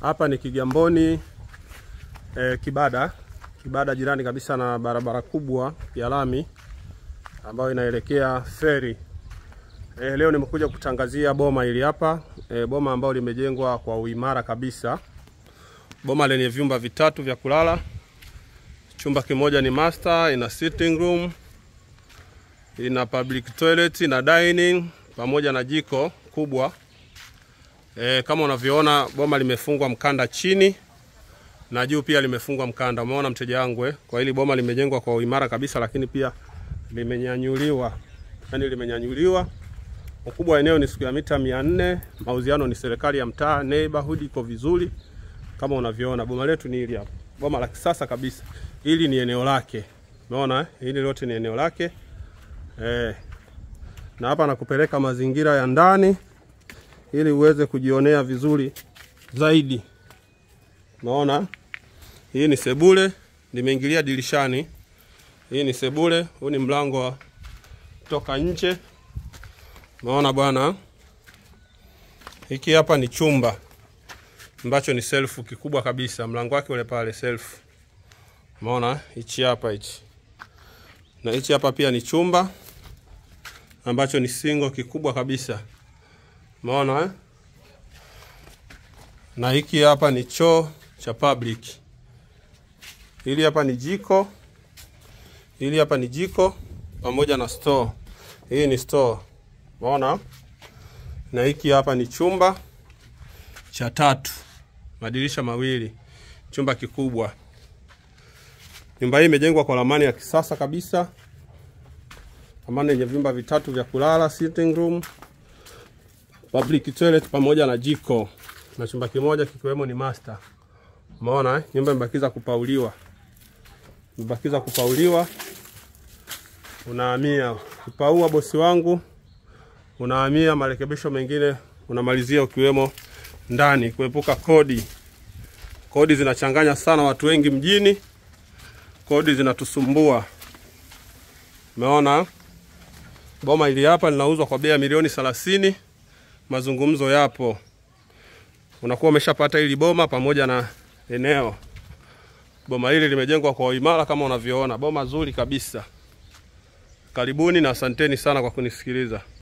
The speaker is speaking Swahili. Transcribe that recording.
Hapa ni Kigamboni eh, Kibada, Kibada jirani kabisa na barabara kubwa ya lami ambayo inaelekea feri. Eh, leo nimekuja kutangazia boma hili hapa eh, boma ambalo limejengwa kwa uimara kabisa, boma lenye vyumba vitatu vya kulala. Chumba kimoja ni master, ina sitting room, ina public toilet, ina dining pamoja na jiko kubwa. E, kama unavyoona boma limefungwa mkanda chini na juu pia limefungwa mkanda. Umeona mteja wangu eh? Kwa hili boma limejengwa kwa uimara kabisa, lakini pia limenyanyuliwa, yani limenyanyuliwa. Ukubwa wa eneo ni siku ya mita mia nne. Mauziano ni serikali ya mtaa, neighborhood iko vizuri kama unavyoona. Boma letu ni hili hapa, boma la kisasa kabisa. Hili ni eneo lake, umeona eh? Hili lote ni eneo lake eh. Na hapa nakupeleka mazingira ya ndani ili uweze kujionea vizuri zaidi. Unaona, hii ni sebule, nimeingilia dirishani. Hii ni sebule, huu ni mlango wa toka nje. Unaona bwana, hiki hapa ni chumba ambacho ni self kikubwa kabisa, mlango wake ule pale self. Umeona hichi hapa hichi, na hichi hapa pia ni chumba ambacho ni single kikubwa kabisa. Umeona eh? Na hiki hapa ni choo cha public. Hili hapa ni jiko. Hili hapa ni jiko pamoja na store. Hii ni store. Umeona? Na hiki hapa ni chumba cha tatu. Madirisha mawili. Chumba kikubwa. Nyumba hii imejengwa kwa ramani ya kisasa kabisa. Ramani yenye vyumba vitatu vya kulala, sitting room, public toilet pamoja na jiko na chumba kimoja kikiwemo ni master. Umeona eh? Nyumba imebakiza kupauliwa, imebakiza kupauliwa. Unahamia kupaua, bosi wangu, unahamia marekebisho mengine unamalizia ukiwemo ndani, kuepuka kodi. Kodi zinachanganya sana watu wengi mjini, kodi zinatusumbua. Umeona boma hili hapa linauzwa kwa bei ya milioni thelathini mazungumzo yapo, unakuwa umeshapata hili boma pamoja na eneo. Boma hili limejengwa kwa uimara kama unavyoona, boma zuri kabisa. Karibuni na asanteni sana kwa kunisikiliza.